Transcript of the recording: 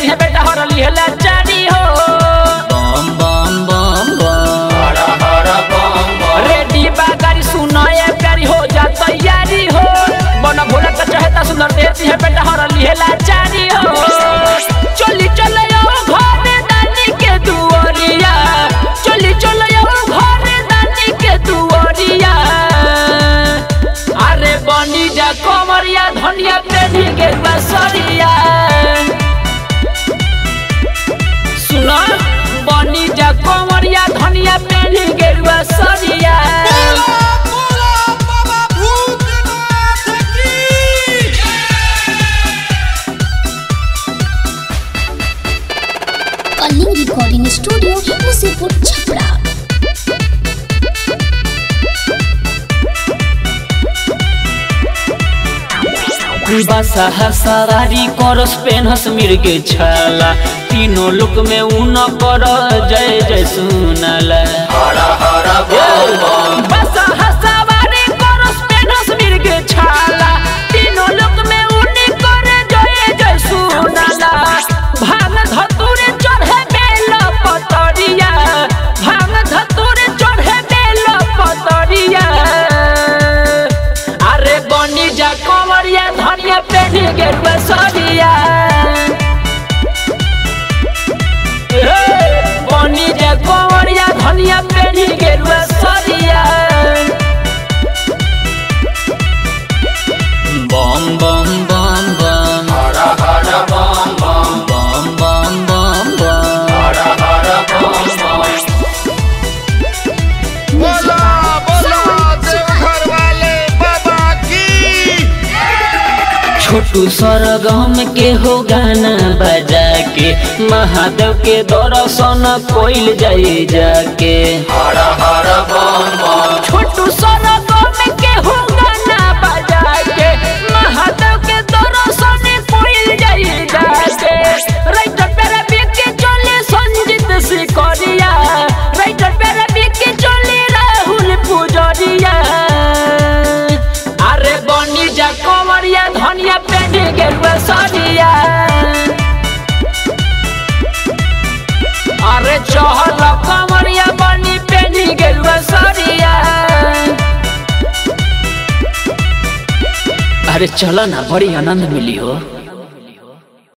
देती है बेटा हर लिहला चारी हो बम बम बम बम रेडी बा गाड़ी सुनाए प्यारी हो जा तैयारी हो बना भोला तो चाहता सुंदर देती है बेटा हर लिहला चारी हो चली चले आओ घरे दानी के दुआरिया चली चले आओ घरे दानी के दुआरिया अरे बनी जा कमरिया धनिया पेढ़ी के बसरिया सुना बनी जा कमरिया धनिया पेढ़ी के बसरिया कलिंग रिकॉर्डिंग स्टूडियो मुसीपुर छपरा बसा सवारी करस पेनहस मिर्गे छाला तीनों लोक में उन कर जय जय सुनला बस हसवारी करस पेनस मिर्गे छाला तीनों लोक में उन्हीं करे जय जय सुनाला भांग धतुरे चढ़े बेल पतरिया भांग धतुरे चढ़े बेल पतरिया अरे बनी जा कमरिया धनिया पेढ़ी के बसरिया बनी जा कमरिया धनिया पेढ़ी के बसरिया बम बम बम बम बम बम बम बम बोला बोला देवघर वाले बाबा की छोटू सरगम के हो गाना बजा के महादेव के दर्शन कोइल जाई जाके छोटू सोना में के हो गाना बजा के महादेव के दर्शन कोइल जाई जाके राइटर पेरा बिके चले संजीत सिकरिया राइटर पेरा बिके चले राहुल पुजरिया अरे बनी जा कमरिया धनिया पेढ़ी के बसरिया अरे चहल कमरिया बनी पेढ़ी के बसरिया अरे चलो ना बड़ी आनंद मिली हो